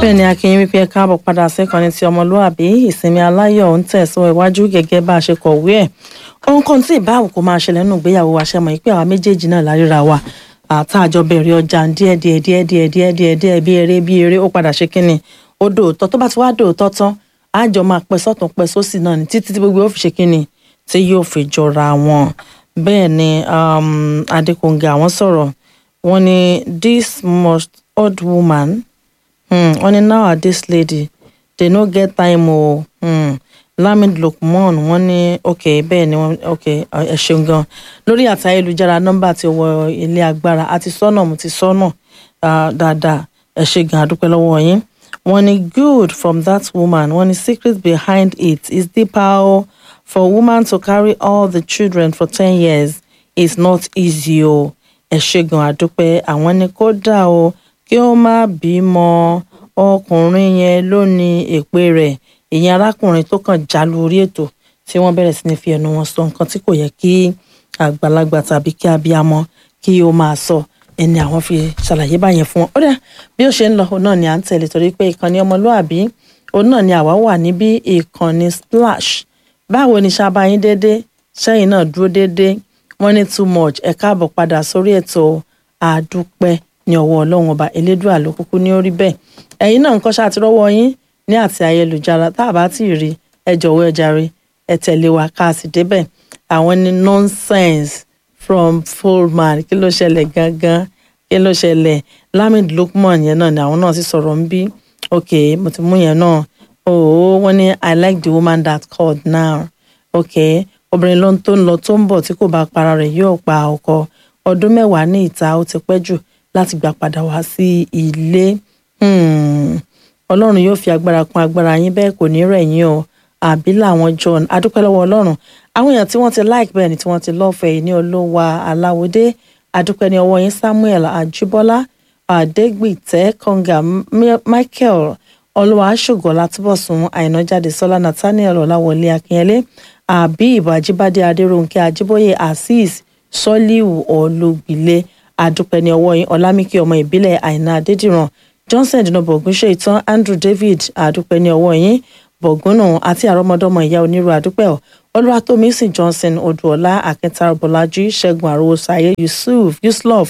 bẹ́ẹ̀ ni akínyìn wípé ẹ káàbọ̀ padà síkànnì tí ọmọlúàbí ìsinmi aláyọ̀ ń tẹ̀sán iwájú gẹ́gẹ́ bá a ṣe kọ̀wé ẹ̀ ohun kan tí ìbáwò kò máa ṣẹlẹ̀ nínú ìgbéyàwó wa ṣe mọ̀ pé àwa méjèèjì náà láríra wa àtàjọ bẹ̀rẹ̀ ọjà díẹ̀ díẹ̀ díẹ̀ díẹ̀ díẹ̀ díẹ̀ díẹ̀ bí eré bí eré ó padà ṣe kínni ó dòótọ́ tó bá ti wá dòótọ́ tán àjọ máa pẹ́ sọ́tún pẹ́ sósì náà ní títí tí gbogbo ó fi ṣe kínni tí yóò fi jọra wọn bẹ́ẹ̀ ni Adékòǹgà àwọn sọ̀rọ̀ wọ́n ní this most odd woman hmm, wọ́n ní nowadays lady they no get time o hmm. Lamid Lukman wọ́n ní ok bẹ́ẹ̀ ni wọ́n ok ẹ ṣeun gan lórí àti ayélujára nọ́mbà tí ó wọ ilé agbára àti sọ́nà mo ti sọ́nà dáadáa ẹ ṣe gan àdúpẹ́ lọ́wọ́ yín wọ́n ní good from that woman wọ́n ní secret behind it is deeper o for woman to carry all the children for ten years is not easy o ẹ ṣe gan àdúpẹ́ àwọn ni kódà o kí ó má bímọ ọkùnrin yẹn ló ní èpè rẹ̀ ìyẹn arákùnrin tó kàn já lórí ètò tí wọ́n bẹ̀rẹ̀ sí ní fi ẹnu wọn sọ nǹkan tí kò yẹ kí àgbàlagbà tàbí kí abiyamọ kí ó máa sọ ẹni àwọn fi ṣàlàyé báyẹn fún wọn ó dà bí ó ṣe ń lọ òun náà ni à ń tẹ̀lé torí pé ìkànnì ọmọlúàbí òun náà ni àwa wà níbí ìkànnì splash báwo ni ṣàbáyín déédéé ṣẹ́yìn náà dúró déédéé wọ́n ní too much ẹ káàbọ̀ padà sórí ètò àdúpẹ́ ní ọwọ́ ọlọ́run ọba elédùà ló kúkú ní orí bẹ́ẹ̀ ẹ̀yin náà ń kọ́ ṣáà ti rọ́wọ́ yín ní àti ayélujára tá a bá tí ì rí ẹ jọ̀wọ́ ẹ jàre ẹ tẹ̀lé wa ká a sì débẹ̀ àwọn ní nonsense from fullman kí ló ṣẹlẹ̀ gangan kí ló ṣẹlẹ̀ Lamid Lukman yẹn náà ni àwọn náà sì sọ̀rọ̀ ń bí ok mo ti mú yẹn náà oh wọ́n ní I like the woman that called now ok obìnrin ló ń tó ń lọ tó ń bọ̀ tí kò bá para rẹ̀ yóò pa ọkọ ọdún mẹ́wàá ní ìta ó ti pẹ́ jù láti gbà padà wá sí ilé. Hmm ọlọ́run yóò fi agbára kún agbára yín bẹ́ẹ̀ kò ní rẹ̀ yín o àbí làwọn john adúpẹ́ lọ́wọ́ ọlọ́run àwọn èèyàn tí wọ́n ti like bẹ́ẹ̀ ni tí wọ́n ti lọ́fẹ̀ẹ́ ní olówó aláwọ̀dé adúpẹ́ ní ọwọ́ yín samuel ajíbọ́lá adégbìtẹ́ kọ́ngà michael olúwa aṣọ́gọ́ látúbọ̀sùn àìnájáde sọ́lá nathaniel ọ̀làwọlé akínyẹlé àbí ìbàjíbádé adéròǹkè ajíbóyè azeez sọ́líù olùgbìlẹ̀ adúpẹ́ ní ọwọ́ yín ọlámíkì ọmọ ìbílẹ̀ àìná adédìrán johnson dínà bọ̀gún ṣe ìtàn andrew david àdúpẹ́ ní ọwọ́ yín bọ̀gúnnù àti àrọ́mọdọ́mọ ìyá onírú àdúpẹ́ ọ̀ olúwatómísì johnson odùọlá akíntara bọ́lájí ṣẹ́gun àròsàyé yusuf yuslov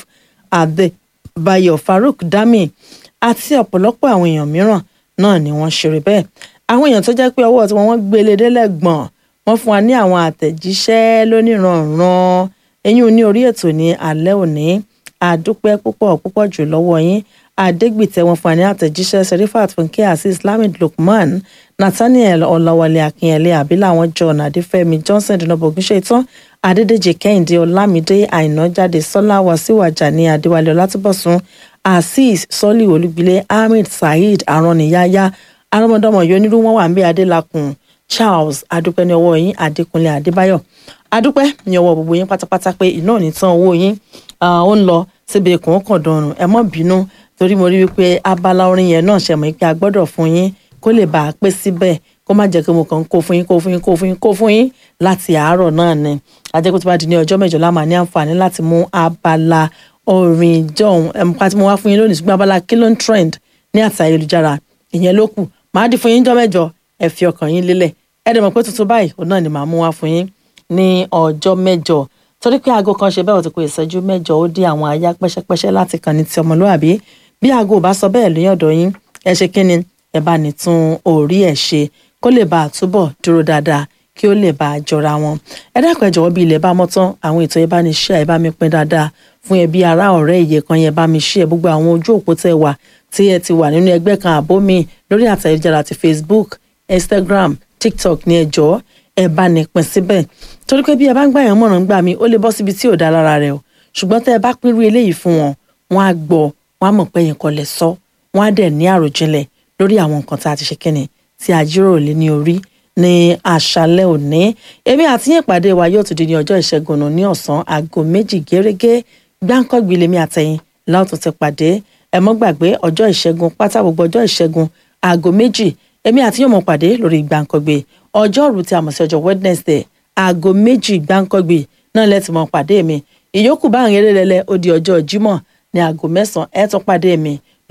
adébáyọ̀ farouk dami àti ọ̀pọ̀lọpọ̀ àwọn èèyàn mìíràn náà ni wọ́n ṣeré bẹ́ẹ̀ àwọn èèyàn tó jẹ́ pé ọwọ́ tí wọ́n gbélé délẹ̀ gbọ̀n wọ́n fún wa ní àwọn àtẹ̀jíṣẹ́ lóníranran eyín ní orí ètò ní alẹ́ òní àdúpẹ́ púpọ̀ púpọ̀ jù lọ́wọ́ yín adégbìtẹ́ wọn fún àní àtẹ̀jíṣẹ́ serifat fúnkẹ́ àti islamic lukman nathaniel ọláwálé akínyẹlé abiláwọn john adéfẹ́mi johnson dinobogun ṣetán adédèjì kẹ́hìndé ọlámídé àìnájáde sọlá wàsíwájà ní adéwálé ọlátúbọ̀sún azeez sọlí olúgbilé ahmed saheed araniyaya arọmọdọmọ yonírú wọn wà ń bẹ adélakùn charles adúpẹ́ ní ọwọ́ yín adékúnlé adébáyọ̀ adúpẹ́ ní ọwọ́ gbogbo yín pátápátá pé iná ò ní tán owó yín ó ń lọ síbi ìkùn kàn dọrùn ẹ mọ́ bínú torí mo rí wípé abala orin yẹn náà ṣẹ̀mọ́ pé a gbọ́dọ̀ fún yín kó lè bá a pé síbẹ̀ kó má jẹ́ pé mo kàn ń kó fún yín kó fún yín kó fún yín kó fún yín láti àárọ̀ náà ni ajẹ́pẹ́ tó bá di ní ọjọ́ mẹ́jọ la máa ní àǹfààní láti mú abala orin jọ̀hún ẹ̀mùpá tí mo wá fún yín lónìí ṣùgbọ́n abala kí ló ń trend ní àti ayélujára ìyẹn ló kù máa di fún yín jọ́ mẹ́jọ ẹ fi ọkàn yín lélẹ̀ ẹ dẹ̀ mọ̀ pé tuntun báyìí òun náà ni màá mú wá fún yín ní ọjọ́ mẹ́jọ torí pé aago kan ṣe bẹ́ẹ̀ ó ti kó ìṣẹ́jú mẹ́jọ ó dé àwọn àyà pẹ́ṣẹ́pẹ́ṣẹ́ láti kàn ní ti ọmọlúwàbí bí aago bá sọ bẹ́ẹ̀ lóyún ọ̀dọ̀ yín ẹ ṣe kí ni ẹ bá ní tún orí ẹ̀ ṣe kó lè bá a túbọ̀ dúró dáadáa kí ó lè bá a jọra wọn ẹ dákun ẹ jọ̀wọ́ bí ilẹ̀ bá mọ́ tán àwọn ètò ẹ bá ní ṣe ẹ bá mi pín dáadáa fún ẹbí ará ọ̀rẹ́ ìyè kan yẹn bá mi ṣe ẹ gbogbo àwọn ojú òpó tẹ wà tí ẹ ti wà nínú ẹgbẹ́ kan àbó mi lórí àtẹ̀jára ti Facebook Instagram TikTok ní ẹ jọ̀ọ́ ẹ bá ní pín síbẹ̀ torí pé bí ẹ bá ń gbà yẹn mọ̀ràn gbà mí ó lè bọ́ síbi tí ò dá lára rẹ o ṣùgbọ́n tẹ́ ẹ bá pínrú eléyìí fún wọn wọn á gbọ́ wọn á mọ̀ pé yẹn kọ́ lẹ̀ sọ wọn á dẹ̀ ní àròjinlẹ̀ lórí àwọn nǹkan tá a ti ṣe kíni tí a jíròrò lé ní orí ní àṣálẹ́ òní èmi àti yín ìpàdé wa yóò tún di ní ọjọ́ ìṣẹ́gun nù ní ọ̀sán aago méjì gẹ́rẹ́gẹ́ gbáǹkọ́gbì lèmi àtẹ̀yìn láòtún ti pàdé ẹ mọ́ gbàgbé ọjọ́ ìṣẹ́gun pátá gbogbo ọjọ́ ìṣẹ́gun aago méjì èmi àti yín mọ̀ pàdé lórí gbáǹkọ́gbì ọjọ́rú tí a mọ̀ sí ọjọ́ Wednesday aago méjì gbáǹkọ́gbì náà lẹ́tì mọ̀ pàdé mi ìyókù báwọn eré lẹ́lẹ́ ó di ọjọ́ Jímọ̀ ní aago mẹ́sàn-án ẹ̀ tún pàdé mi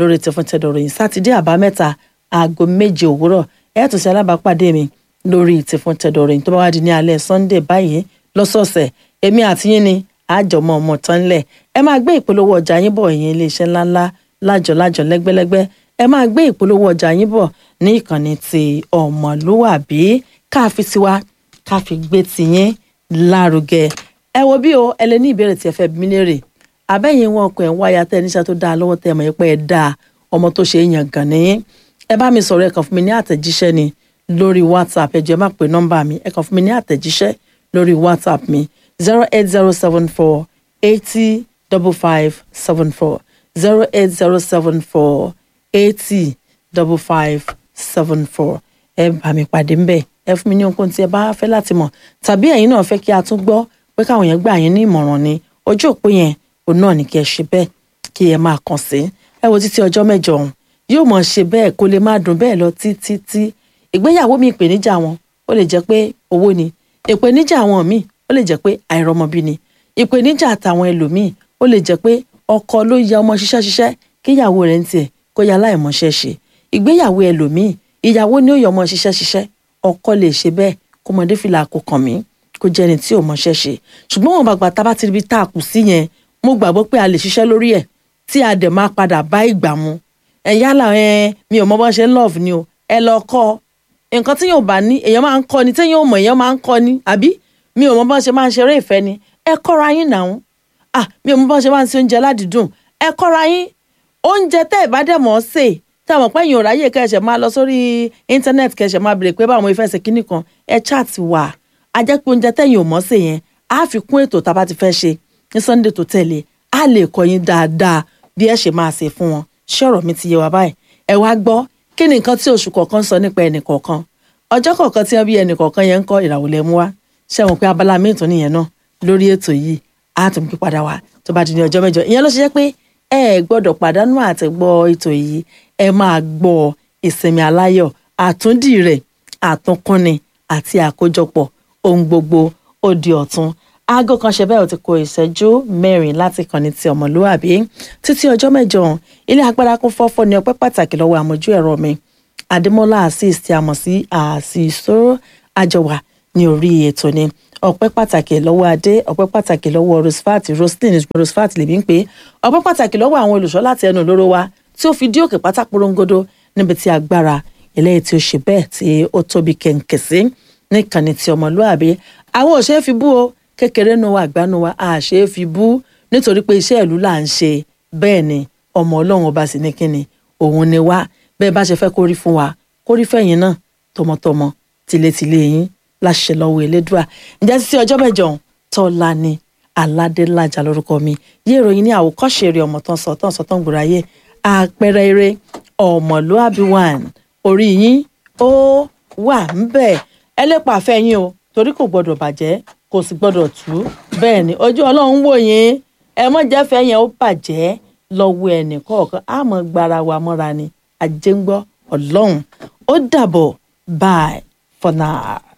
lórí tẹfún tẹdọ̀rọ̀ yìí sátidé àbámẹ́ta aago méje òwúrọ̀ ẹ tún ṣe alábàápàdé mi lórí tẹfún tẹdọ̀rọ̀ yìí tó bá wá di ní alẹ́ sunday báyìí lọ́sọ̀ọ̀sẹ̀ èmi àti yín ni àjọmọ́ ọmọ tán lẹ̀ ẹ máa gbé ìpolówó ọjà yín bọ̀ ìyẹn iléeṣẹ́ ńláńlá lájọ̀lájọ̀ lẹ́gbẹ́lẹ́gbẹ́ ẹ máa gbé ìpolówó ọjà yín bọ̀ ní ìkànnì ti ọmọlúwàbí káàfi tiwa káàfi gbé tiyín lárugẹ ẹ wo bí o ẹ lè ní ìbéèrè tí ẹ fẹ́ bí mi léèrè àbẹ́yìn wọn ọkọ̀ ẹ̀ ń wáyà tẹ́ níṣẹ́ tó dáa lọ́wọ́ tẹ́ ẹ mọ̀ pé ẹ dáa ọmọ tó ṣe é yàn gàn nìyí ẹ bá mi sọ̀rọ̀ ẹ kàn fún mi ní àtẹ̀jíṣẹ́ ni lórí whatsapp ẹ jọ̀ọ́ ẹ má pè nọ́mbà mi ẹ kàn fún mi ní àtẹ̀jíṣẹ́ lórí whatsapp mi zero eight zero seven four eighty double five seven four zero eight zero seven four eighty double five seven four ẹ bá mi pàdé ńbẹ̀ ẹ fún mi ní ohunkóhun tí ẹ bá fẹ́ láti mọ̀ tàbí ẹ̀yin náà fẹ́ kí a tún gbọ́ pé káwọn yẹn gbà yín ní ìmọ̀ràn ni ojú òpó yẹn òun náà ní kí ẹ ṣe bẹ́ẹ̀ kí ẹ máa kàn sí ẹ wo títí ọjọ́ mẹ́jọ ọ̀hún yóò mọ̀ ṣe bẹ́ẹ̀ kó lè má dùn bẹ́ẹ̀ lọ títí tí ìgbéyàwó mi ìpèníjà wọn ó lè jẹ́ pé owó ni ìpèníjà àwọn míì ó lè jẹ́ pé àìrọ́mọbí ni ìpèníjà àtàwọn ẹlòmíì ó lè jẹ́ pé ọkọ ló ya ọmọ ṣiṣẹ́ ṣiṣẹ́ kíyàwó rẹ̀ ń tiẹ̀ kó ya láìmọṣẹ́ ṣe ìgbéyàwó ẹlòmíì ìyàwó ni ó yọ ọmọ ṣiṣẹ́ ṣiṣẹ́ ọkọ lè ṣe bẹ́ẹ̀ kó mọdé fìlà kó kàn mí kó jẹ́ ẹni tí ò mọṣẹ́ ṣe ṣùgbọ́n wọn bàgbà tá a bá ti ríbi tá a kù sí yẹn mo gbàgbọ́ pé a lè ṣiṣẹ́ lórí ẹ̀ tí a dẹ̀ máa padà bá ìgbà mu ẹ̀ yálà ẹ̀ mi ò mọ bọ́n ṣe love ni o ẹ lọ kọ́ nǹkan tí yóò bá ní èèyàn máa ń kọ́ ni téèyàn ò mọ̀ èèyàn máa ń kọ́ ni àbí mi ò mọ bọ́n ṣe máa ń ṣeré ìfẹ́ ni ẹ kọ́ra yín nàún ah mi ò mọ bọ́n ṣe máa ń ṣe oúnjẹ ládìídùn ẹ kọ́ra yín oúnjẹ tẹ́ ẹ̀ bá dẹ̀ mọ̀ ọ́ sè tí a mọ̀ pé èèyàn ò ráyè kẹ́sẹ̀ máa lọ sórí íńtánẹ́ẹ̀tì kẹ́sẹ̀ máa bèrè pé báwọn ìfẹ́ ṣe kíní kan ẹ chat wà á jẹ́ pé oúnjẹ tẹ́yìn ò mọ̀ sè yẹn á fi kún ètò tá a bá ti fẹ́ ṣe ní sunday tó tẹ̀lé á lè kọ́ yín dáadáa bí ẹ ṣe máa ṣe fún wọn ṣé ọ̀rọ̀ mi ti yé wa báyìí ẹ wá gbọ́ kí ni nǹkan tí oṣù kọ̀ọ̀kan sọ nípa ẹnì kọ̀ọ̀kan ọjọ́ kọ̀ọ̀kan tí wọ́n bí ẹnì kọ̀ọ̀kan yẹn ń kọ́ ìràwọ̀ lẹ́ mú wá ṣé wọn pé abala míì tó nìyẹn náà lórí ètò yìí á tún pín padà wá tó bá di ní ọjọ́ mẹ́jọ ìyẹn ló ṣe jẹ́ pé ẹ gbọ́dọ̀ pàdánù àtẹ̀gbọ́ ètò yìí ẹ máa gbọ́ ìsinmi aláyọ̀ àtúndì rẹ̀ àtúnkúnni àti àkójọpọ̀ ohun gbogbo ó di ọ̀tun aago kan ṣe bẹ́ẹ̀ ó ti kó ìṣẹ́jú mẹ́rin láti kàn ní ti ọmọlúwàbí títí ọjọ́ mẹ́jọ ilé agbára kún fọ́fọ́ ní ọpẹ́ pàtàkì lọ́wọ́ àmójú ẹ̀rọ mi adémọ́lá azeez tí a mọ̀ sí àṣìṣó àjọwà ní orí ètò ni ọpẹ́ pàtàkì lọ́wọ́ adé ọpẹ́ pàtàkì lọ́wọ́ rosfat roslyn rosfat lèmi ń pè é ọpẹ́ pàtàkì lọ́wọ́ àwọn olùṣọ́ láti ẹnu olóró wa tí ó fi dí òkè pátá porongodo níbi tí agbára eléyìí tí ó ṣe bẹ́ẹ̀ tí ó tóbi kẹ̀ǹkẹ̀ sí níkànnì tí ọmọlúàbí àwọn òṣèré fi bú o kékeré nu wa àgbà nu wa àṣẹ fi bú nítorí pé iṣẹ́ ìlú là ń ṣe bẹ́ẹ̀ ni ọmọ ọlọ́run ọba sì ní kíni òun ni wá bẹ́ẹ̀ bá ṣe fẹ́ kórí fún wa kórí fẹ̀yìn náà tọmọtọmọ tilétilé yín láṣẹ lọ́wọ́ elédùà ǹjẹ́ títí ọjọ́ mẹ́jọ tọ́lá ni aládélájà lórúkọ mi yé ìròyìn ní àwòkọ́ṣe eré ọmọ tán sọ tán sọ tán gbòòrò ayé àpẹẹrẹ eré ọmọlúàbí one orí yín ó wà ń bẹ̀ ẹ lè pàfẹ́ yín o torí kò gbọdọ̀ bàjẹ́ kò sì gbọdọ̀ tú bẹ́ẹ̀ ni ojú ọlọ́run wò yín ẹ mọ̀ jẹ́fẹ́ yẹn ó bàjẹ́ lọ́wọ́ ẹnì kọ̀ọ̀kan á mọ̀ gbára wa mọ́ra ni àjẹngbọ́ ọlọ́run ó dàbọ̀ bye for now.